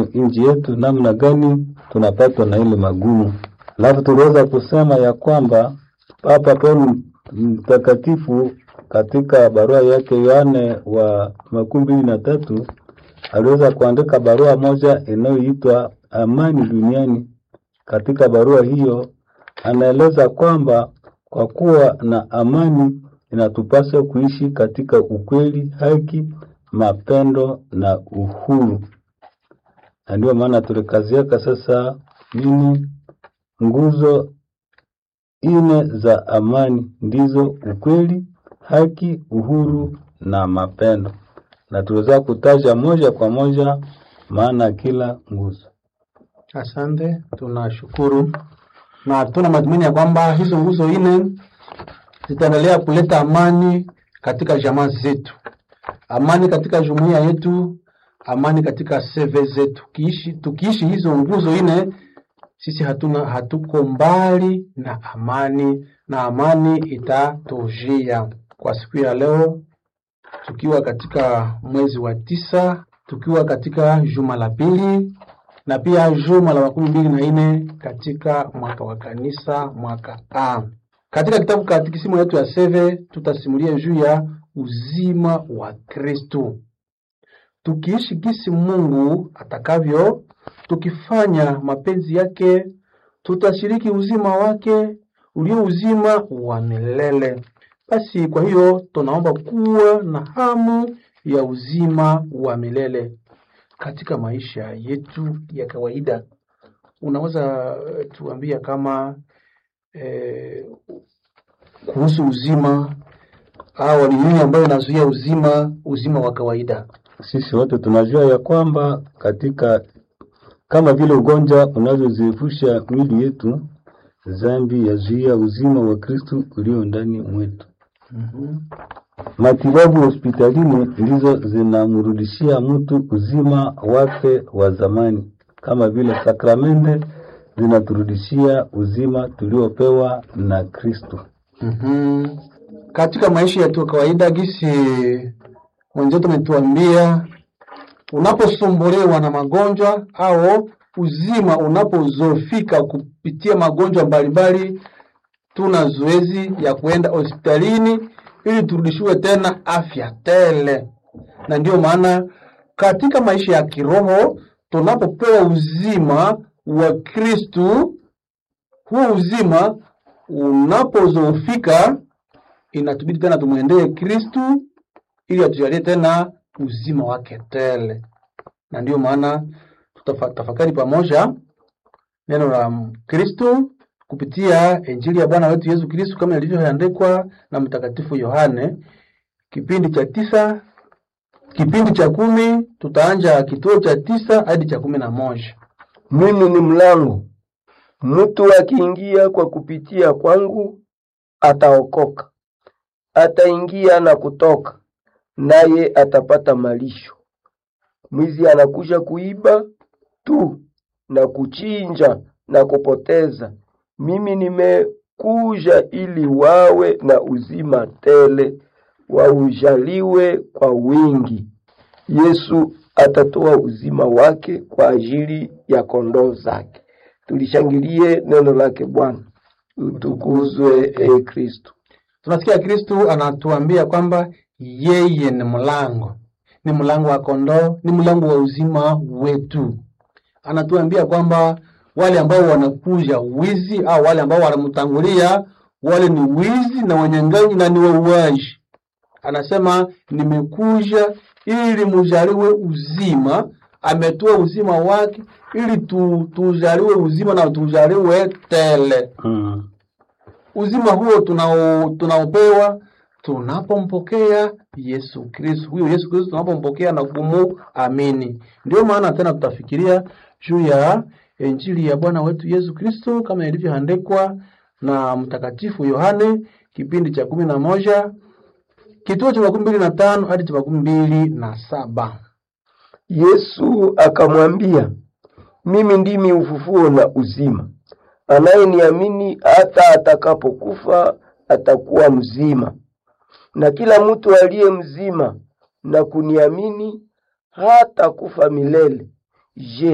nchi yetu, namna gani tunapatwa na ile magumu. Alafu tuliweza kusema ya kwamba Papa Paulo mtakatifu katika barua yake Yohane wa makumi mbili na tatu aliweza kuandika barua moja inayoitwa amani duniani. Katika barua hiyo anaeleza kwamba kwa kuwa na amani inatupasa kuishi katika ukweli, haki, mapendo na uhuru, na ndio maana tulikaziaka sasa nini, nguzo ine za amani ndizo ukweli, haki, uhuru na mapendo, na tuweza kutaja moja kwa moja maana kila nguzo. Asante, tunashukuru na tuna matumaini ya kwamba hizo nguzo nne zitaendelea kuleta amani katika jamaa zetu, amani katika jumuiya yetu, amani katika seve zetu. Kiishi, tukiishi hizo nguzo nne, sisi hatuna hatuko mbali na amani, na amani itatujia. Kwa siku ya leo, tukiwa katika mwezi wa tisa, tukiwa katika juma la pili na pia juma la makumi mbili na nne katika mwaka wa kanisa mwaka A. Katika kitabu katikisimu yetu ya seve tutasimulia juu ya uzima wa Kristo, tukiishi gisi Mungu atakavyo, tukifanya mapenzi yake, tutashiriki uzima wake ulio uzima wa milele. Basi kwa hiyo tunaomba kuwa na hamu ya uzima wa milele katika maisha yetu ya kawaida. Unaweza eh, tuambia kama eh, kuhusu uzima au ni nini ambayo inazuia uzima uzima wa kawaida? Sisi wote tunajua ya kwamba katika kama vile ugonjwa unavyozifusha mwili yetu, dhambi yazuia uzima wa Kristu ulio ndani mwetu. Mhm. Matibabu hospitalini ndizo zinamrudishia mtu uzima wake wa zamani, kama vile sakramende zinaturudishia uzima tuliopewa na Kristo. Mhm. Katika maisha yetu ya kawaida, gisi wenzetu wametuambia, unaposumbuliwa na magonjwa au uzima unapozofika kupitia magonjwa mbalimbali, tuna zoezi ya kuenda hospitalini ili turudishiwe tena afya tele. Na ndiyo maana katika maisha ya kiroho tunapopewa uzima wa Kristu, huo uzima unapozoofika inatubidi tena tumwendee Kristu ili atujalie tena uzima wake tele, na ndiyo maana tutafakari pamoja neno la Kristu kupitia Injili ya Bwana wetu Yesu Kristu kama ilivyoandikwa na Mtakatifu Yohane, kipindi cha tisa, kipindi cha kumi. Tutaanja kituo cha tisa hadi cha kumi na moja. Mimi ni mlango. Mtu akiingia kwa kupitia kwangu ataokoka, ataingia na kutoka, naye atapata malisho. Mwizi anakuja kuiba tu na kuchinja na kupoteza. Mimi nimekuja ili wawe na uzima tele, waujaliwe kwa wingi. Yesu atatoa uzima wake kwa ajili ya kondoo zake. Tulishangilie neno lake Bwana. Utukuzwe e Kristo. Tunasikia Kristu anatuambia kwamba yeye ni mlango, ni mlango wa kondoo, ni mlango wa uzima wetu. Anatuambia kwamba wale ambao wanakuja wizi au wale ambao wanamtangulia, wale ni wizi na wanyang'anyi na ni wauaji. Anasema nimekuja ili mujaliwe uzima, ametoa uzima wake ili tu, tujaliwe uzima na tujaliwe tele. Mm. Uzima huo tunao tunaopewa tunapompokea Yesu Kristo. Huyo Yesu Kristo tunapompokea na kumuamini. Ndio maana tena tutafikiria juu ya Injili ya Bwana wetu Yesu Kristo kama ilivyoandikwa na Mtakatifu Yohane kipindi cha kumi na moja kituo cha makumi mbili na tano hadi cha makumi mbili na saba. Yesu akamwambia, mimi ndimi ufufuo na uzima. Anayeniamini hata atakapokufa atakuwa mzima, na kila mtu aliye mzima na kuniamini hata kufa milele. Je,